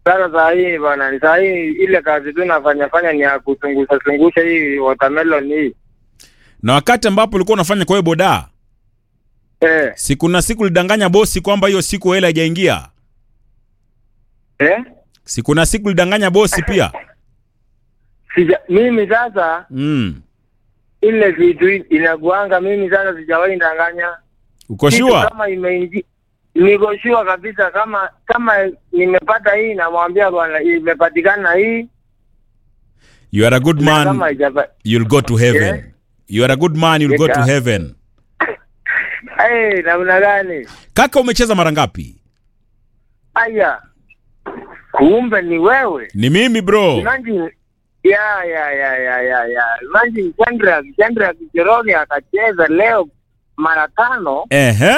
Sasa saa hii bwana, saa hii ile kazi tu nafanya fanya ni ya kuchungusha chungusha hii watermelon hii Na wakati ambapo ulikuwa unafanya kwa hiyo boda, eh, si kuna siku ulidanganya bosi kwamba hiyo siku hela haijaingia? eh? Si kuna siku ulidanganya bosi pia? Sija, mimi sasa Mm. ile vitu hii inakuanga mimi sasa sijawahi ndanganya Uko Kitu sure? kama imeingi niko sure kabisa kama kama nimepata hii namwambia bwana imepatikana hii You are a good na kama man, haijapa you'll go to heaven. Yeah. You are a good man, you'll go to Yeah. heaven. eh namna gani Kaka umecheza mara ngapi? aya kumbe ni wewe Ni mimi bro. Imagine ya ya ya ya ya ya imagine Chandra Chandra Kijeroni akacheza leo mara tano Ehe.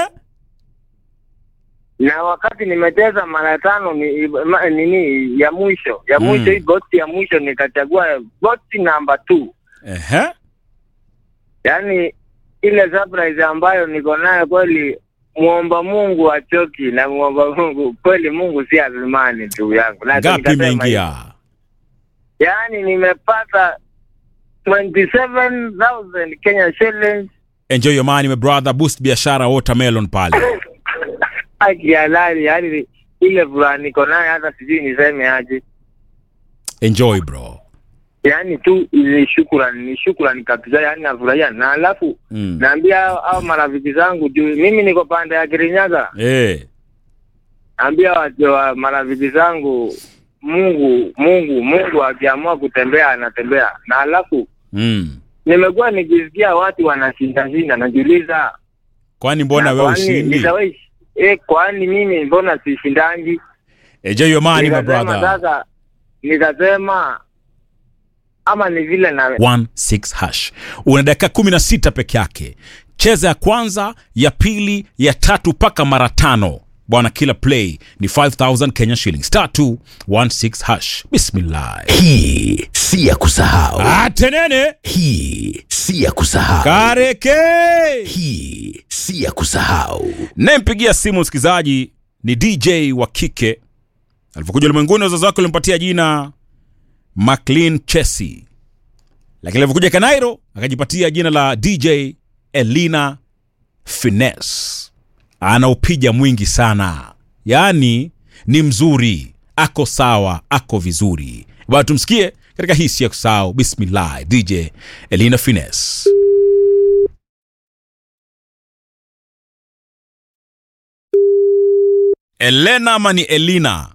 na wakati nimecheza mara tano ni ma- nini ya mwisho ya Mm. mwisho hii boti ya mwisho nikachagua boti namba two Ehe. yaani ile surprise ambayo niko nayo kweli muomba Mungu achoki na muomba Mungu kweli Mungu si azimani ndugu yangu Na Ngapi nikasema imeingia? yaani nimepata 27000 Kenya shillings Enjoy your money my brother, boost biashara watermelon pale. haki halali yaani ile furaha niko nayo hata sijui niseme aje Enjoy bro. yaani tu ni shukrani ni shukrani kabisa yaani nafurahia na alafu Mm. naambia hao hao marafiki zangu juu mimi niko pande ya Kirinyaga Eh. naambia watu wa marafiki zangu Mungu Mungu Mungu akiamua kutembea anatembea na alafu Mm. nimekuwa nikisikia watu wanashinda shinda najiuliza Kwani mbona na wewe kwani ushindi? nitawahi- eh kwani mimi mbona sishindangi Enjoy your money my nikasema brother. sasa nikasema ama ni vile na 16 hash. Una dakika 16 peke yake. Cheza ya kwanza, ya pili, ya tatu mpaka mara tano. Bwana, kila play ni 5000 Kenya shillings. Star 216 hash. Bismillah. Hii si ya kusahau. Atenene Hii si ya kusahau. kareke. Hii si ya kusahau. Nampigia simu msikilizaji ni DJ wa kike. Alipokuja ulimwenguni, wazazi wake walimpatia jina Maclean Chesi, lakini alivyokuja Kanairo akajipatia jina la DJ Elina Finesse. Ana upija mwingi sana, yaani ni mzuri, ako sawa, ako vizuri. Bado tumsikie katika hisi ya kusahau. Bismillah, DJ Elina Finesse. Elena ama ni Elina?